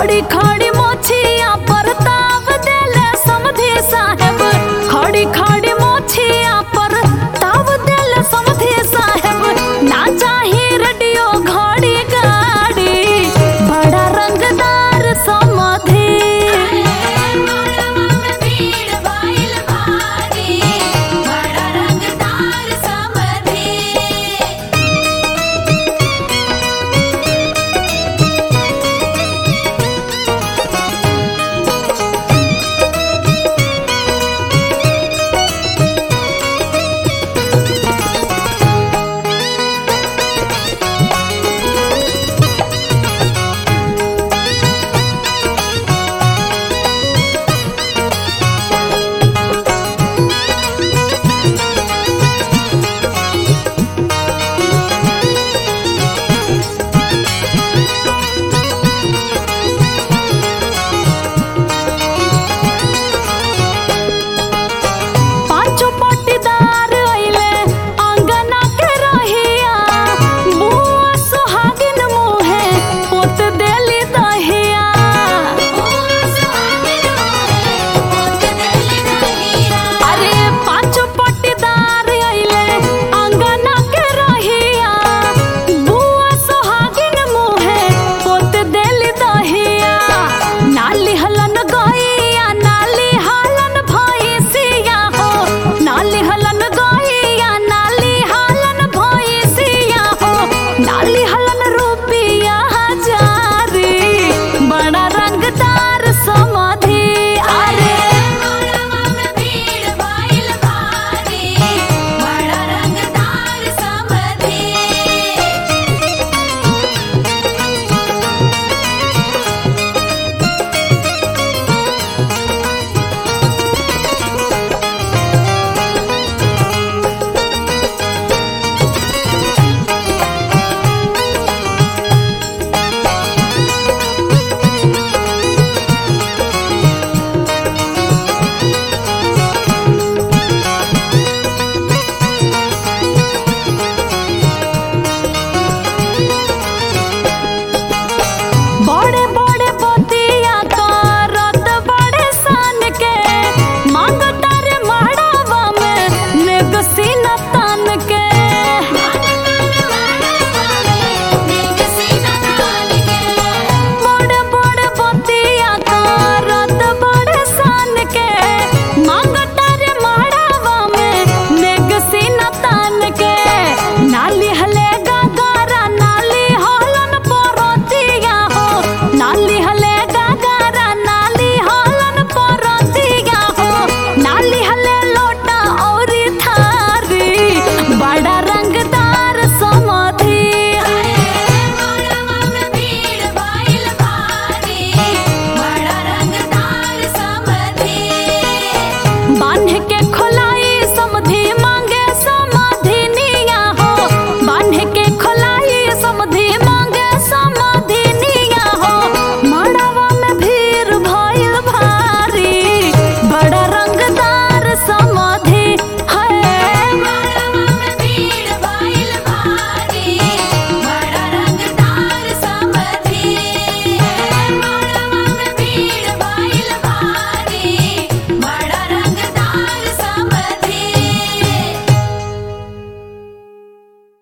खड़ी खड़ी मोछिया पर ताव देले समधी साहेब खड़ी खड़ी मोछिया पर ताव देले समधी साहेब ना चाही रेडियो घड़ी गाड़ी बड़ा रंगदार समधी भीड़ बाइल भारी बड़ा रंगदार समधी पांचों पट्टीदार अइले आंगना के रहिया बुआ सुहागिन मुहे पोत देली दहिया अरे पांचों पट्टीदार अइले आंगना के रहिया बुआ सुहागिन मुहे पोत देली दहिया नाली हलन गइया नाली हलन भइसिया हो नाली हलन गइया नाली हलन भइसिया हो नाली हलन रुपिया हजारी बड़ा रंगदार समाधि अरे भीड़ बाइल भारी बड़ा रंगदार समधी बड़े